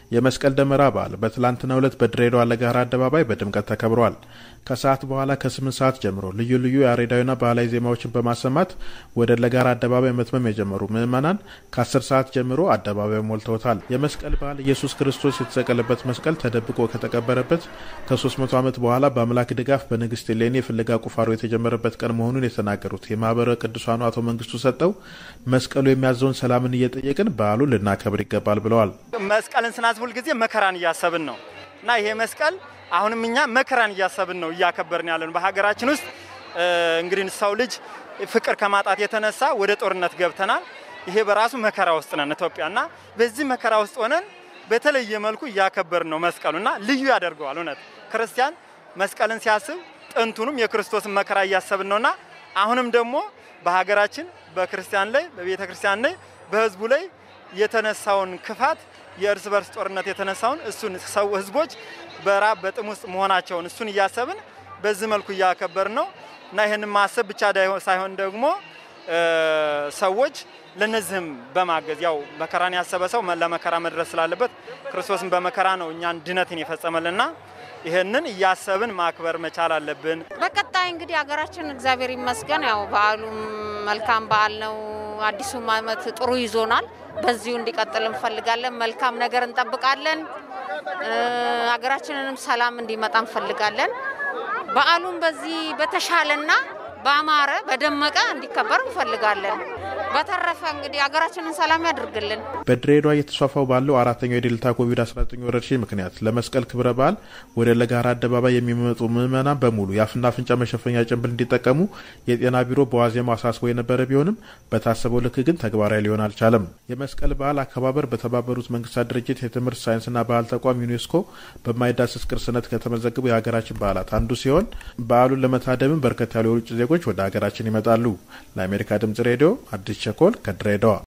የመስቀል ደመራ በዓል በትላንትናው ዕለት በድሬዳዋ ለገሃር አደባባይ በድምቀት ተከብሯል። ከሰዓት በኋላ ከስምንት ሰዓት ጀምሮ ልዩ ልዩ ያሬዳዊና ባህላዊ ዜማዎችን በማሰማት ወደ ለገሃር አደባባይ መትመም የጀመሩ ምዕመናን ከአስር ሰዓት ጀምሮ አደባባይ ሞልተውታል። የመስቀል በዓል ኢየሱስ ክርስቶስ የተሰቀለበት መስቀል ተደብቆ ከተቀበረበት ከ300 ዓመት በኋላ በአምላክ ድጋፍ በንግስት ሌኒ የፍለጋ ቁፋሮ የተጀመረበት ቀን መሆኑን የተናገሩት የማህበረ ቅዱሳኑ አቶ መንግስቱ ሰጠው መስቀሉ የሚያዘውን ሰላምን እየጠየቅን በዓሉን ልናከብር ይገባል ብለዋል። መስቀልን ስናስብ ሁልጊዜ መከራን እያሰብን ነው እና ይሄ መስቀል አሁንም እኛ መከራን እያሰብን ነው እያከበርን ያለን። በሀገራችን ውስጥ እንግዲህ ሰው ልጅ ፍቅር ከማጣት የተነሳ ወደ ጦርነት ገብተናል። ይሄ በራሱ መከራ ውስጥ ነን ኢትዮጵያ እና በዚህ መከራ ውስጥ ሆነን በተለየ መልኩ እያከበርን ነው መስቀሉ እና ልዩ ያደርገዋል። እውነት ክርስቲያን መስቀልን ሲያስብ ጥንቱንም የክርስቶስን መከራ እያሰብን ነውና አሁንም ደግሞ በሀገራችን በክርስቲያን ላይ በቤተ ክርስቲያን ላይ በህዝቡ ላይ የተነሳውን ክፋት የእርስ በርስ ጦርነት የተነሳውን እሱን ሰው ህዝቦች በራብ በጥም ውስጥ መሆናቸውን እሱን እያሰብን በዚህ መልኩ እያከበርን ነው እና ይህንን ማሰብ ብቻ ሳይሆን ደግሞ ሰዎች ለነዚህም በማገዝ ያው መከራን ያሰበ ሰው ለመከራ መድረስ ስላለበት ክርስቶስን በመከራ ነው እኛን ድነትን የፈጸመልና ይህንን እያሰብን ማክበር መቻል አለብን። በቀጣይ እንግዲህ ሀገራችን እግዚአብሔር ይመስገን ያው በዓሉም መልካም በዓል ነው። አዲሱም ዓመት ጥሩ ይዞናል። በዚሁ እንዲቀጥል እንፈልጋለን። መልካም ነገር እንጠብቃለን። ሀገራችንንም ሰላም እንዲመጣ እንፈልጋለን። በዓሉም በዚህ በተሻለና በአማረ በደመቀ እንዲከበር እንፈልጋለን። በተረፈ እንግዲህ ሀገራችንን ሰላም ያድርግልን። በድሬዳዋ እየተስፋፋው ባለው አራተኛው የዴልታ ኮቪድ-19 ወረርሽኝ ምክንያት ለመስቀል ክብረ በዓል ወደ ለገሃር አደባባይ የሚመጡ ምዕመናን በሙሉ የአፍና አፍንጫ መሸፈኛ ጭንብል እንዲጠቀሙ የጤና ቢሮ በዋዜማው አሳስቦ የነበረ ቢሆንም በታሰበው ልክ ግን ተግባራዊ ሊሆን አልቻለም። የመስቀል በዓል አከባበር በተባበሩት መንግስታት ድርጅት የትምህርት ሳይንስና ባህል ተቋም ዩኔስኮ በማይዳሰስ ቅርስነት ከተመዘገቡ የሀገራችን በዓላት አንዱ ሲሆን በዓሉን ለመታደምም በርከት ያሉ የውጭ ዜጎች ወደ ሀገራችን ይመጣሉ። ለአሜሪካ ድምጽ ሬዲዮ አዲስ ቸኮል ከድሬዳዋ